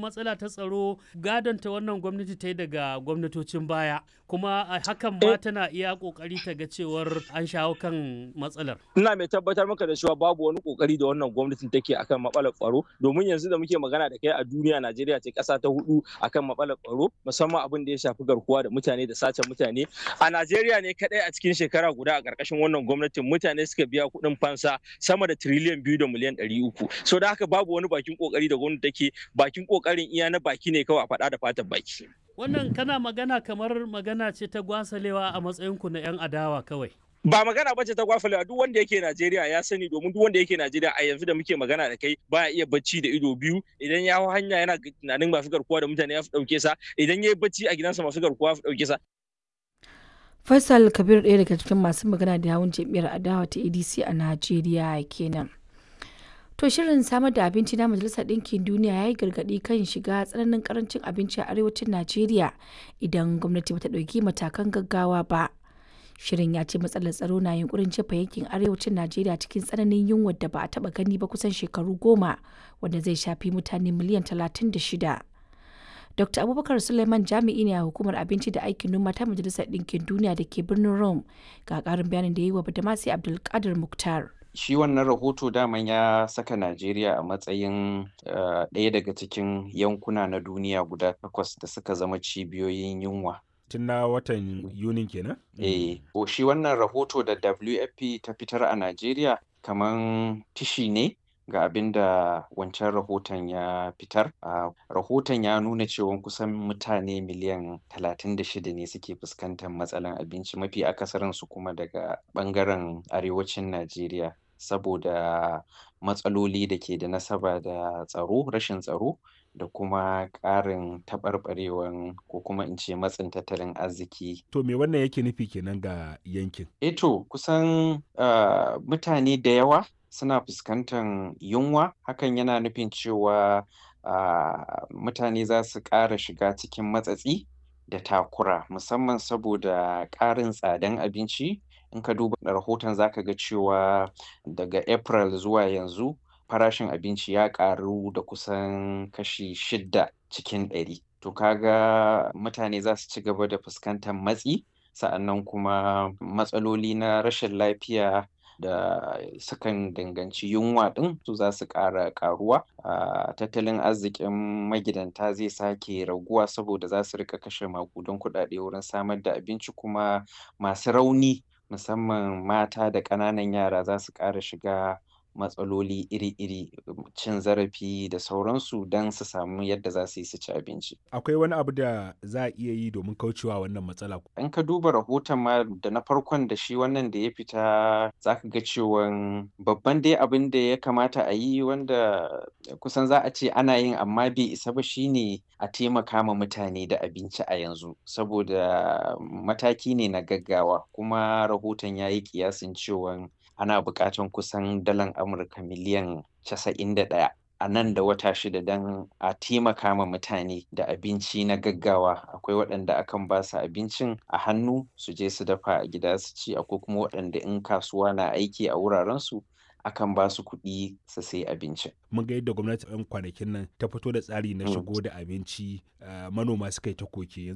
matsala ta tsaro gadon ta wannan gwamnati ta yi daga gwamnatocin baya kuma hakan ma tana iya kokari ta ga cewar an shawo kan matsalar. Ina mai tabbatar maka da cewa babu wani kokari da wannan gwamnatin take akan matsalar tsaro domin yanzu da muke magana da kai a duniya Najeriya ce kasa ta hudu akan matsalar tsaro musamman abin da ya shafi garkuwa da mutane da sace mutane. A Najeriya ne kadai a cikin shekara guda a karkashin wannan gwamnatin mutane suka biya kuɗin fansa sama da tiriliyan biyu da miliyan ɗari uku. So da haka babu wani bakin kokari da gwamnati take bakin kokarin iya na baki ne kawai a faɗa da fatan baki. Wannan kana magana kamar magana ce ta gwasalewa a matsayinku na 'yan adawa kawai. ba magana bace ta gwafalewa duk wanda yake Najeriya ya sani domin duk wanda yake Najeriya a yanzu da muke magana da kai baya iya bacci da ido biyu idan ya hau hanya yana tunanin masu garkuwa da mutane ya fi dauke sa idan ya yi bacci a gidansa masu garkuwa ya fi dauke sa Faisal Kabir ɗaya daga cikin masu magana da yawun jam'iyyar adawa ta ADC a Najeriya kenan. To shirin samar da abinci na Majalisar Ɗinkin Duniya ya yi gargaɗi kan shiga tsananin karancin abinci a arewacin Najeriya idan gwamnati bata ɗauki matakan gaggawa ba. Shirin ya ce matsalar tsaro na yunkurin jefa yankin arewacin Najeriya cikin tsananin yunwar da ba a taɓa gani ba kusan shekaru goma wanda zai shafi mutane miliyan talatin da shida. Dr. Abubakar Suleiman jami'i ne a hukumar abinci da aikin noma ta Majalisar Ɗinkin Duniya da ke birnin Rome ga ƙarin bayanin da ya yi wa Badamasi Abdulkadir Muktar. shi wannan rahoto daman ya saka Najeriya a matsayin ɗaya daga cikin yankuna na duniya guda takwas da suka zama cibiyoyin yunwa. Tun na watan Yunin kenan? Eh, shi wannan rahoto da WFP ta fitar a Najeriya kaman tishi ne ga abin da wancan rahoton ya fitar. Rahoton ya nuna cewa kusan mutane miliyan 36 ne suke fuskantar matsalan abinci mafi akasarinsu kuma daga ɓangaren arewacin Najeriya. saboda matsaloli da ke da nasaba da tsaro rashin tsaro da kuma ƙarin taɓarɓarewan ko kuma in ce matsin tattalin arziki. To me wannan yake nufi kenan ga yankin? Eto kusan uh, mutane da yawa suna fuskantar yunwa hakan yana nufin cewa uh, mutane za su ƙara shiga cikin matsatsi da takura musamman saboda ƙarin tsadan abinci in ka duba rahoton zaka ga cewa daga april zuwa yanzu farashin abinci ya ƙaru da kusan kashi shidda cikin ɗari to kaga mutane za su ci gaba da fuskantar matsi sa'annan kuma matsaloli na rashin lafiya da sukan danganci yunwa ɗin su za su ƙara ƙaruwa a tattalin arzikin magidanta zai sake raguwa saboda za su rika kashe maƙudan kuɗaɗe wurin samar da abinci kuma masu rauni musamman mata da ƙananan yara za su ƙara shiga matsaloli iri-iri cin zarafi da sauransu don su samu yadda za su yi su ci abinci. Akwai wani abu da za a iya yi domin kaucewa wannan matsala? In ka duba rahoton ma da na farkon da shi wannan da ya fita za ka ga cewan babban dai abin da ya kamata a yi wanda kusan za a ce ana yin amma bai isa ba shine a taimaka ma mutane da abinci a yanzu saboda mataki ne na gaggawa kuma rahoton ya yi kiyasin cewan ana buƙatar kusan dalan Amurka miliyan casa'in da ɗaya a nan da wata shida don a taimaka ma mutane da abinci na gaggawa akwai waɗanda akan ba su abincin a hannu su je su dafa a gida su ci akwai kuma waɗanda in kasuwa na aiki a wurarensu akan ba su kuɗi su sai abinci. Mun ga yadda gwamnati 'yan kwanakin nan ta fito da tsari na shigo da abinci manoma suka yi ta koke